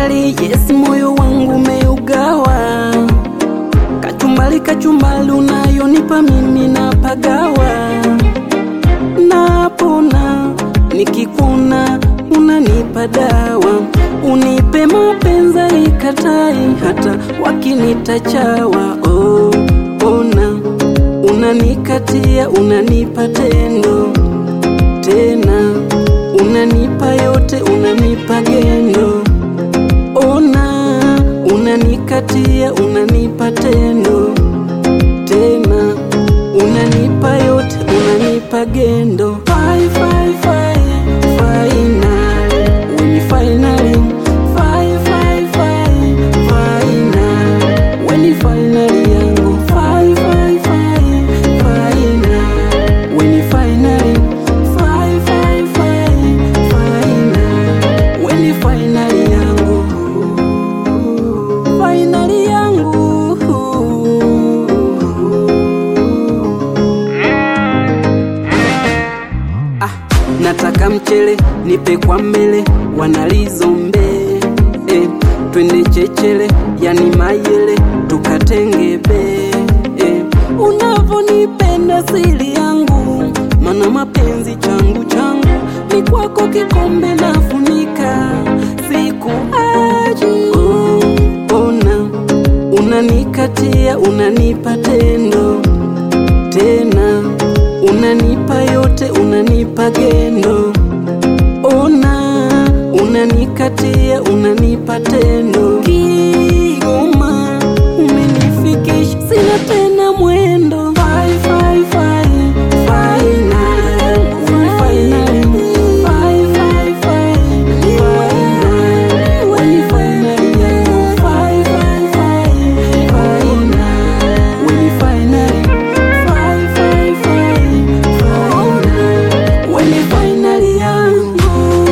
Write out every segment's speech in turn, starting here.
finally yes, moyo wangu umeugawa. Kachumbali, kachumbali unayonipa mimi napagawa, napona nikikuna unanipa dawa, unipe mapenzi ikatai hata wakinita chawa. Oh, ona unanikatia, unanipa tendo tena, unanipa yote, unanipa gendo. Ona unanikatia, unanipa tendo tena, unanipa yote, unanipa gendo. Fai, fai, fai, final. When you finally, fai, fai, fai, final. When you finally yangu, fai, fai, fai, final. When you finally, fai, fai, fai, final. When you finally yangu, finally yangu. Ah, nataka mchele nipe kwa mbele wanalizombe eh, twende chechele yani mayele tukatengebe eh, unavonipenda siri yangu mana mapenzi changu changu ni kwako kikombe nafunika siku aji oh, ona unanikatia unanipa tendo tena unanipa yote, unanipa gendo. Ona unanikatia, unanipa tendo. Kigoma umenifikisha, sina tena mwendo. Fai, fai, fai, final. Final. Fai, fai, fai, final. When you finally yangu. Fai, fai, fai, final. When you finally Fai, fai, fai, final. When you finally yangu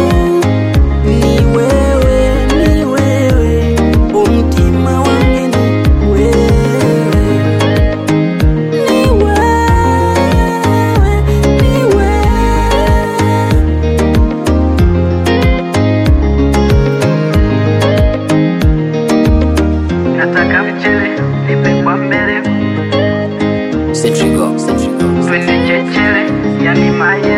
ni wewe, ni wewe, umtima wangu ni wewe, ni wewe, ni wewe. Nataka mchele nipe kwa mbele Centrigo, Centrigo. twende chechele yani maye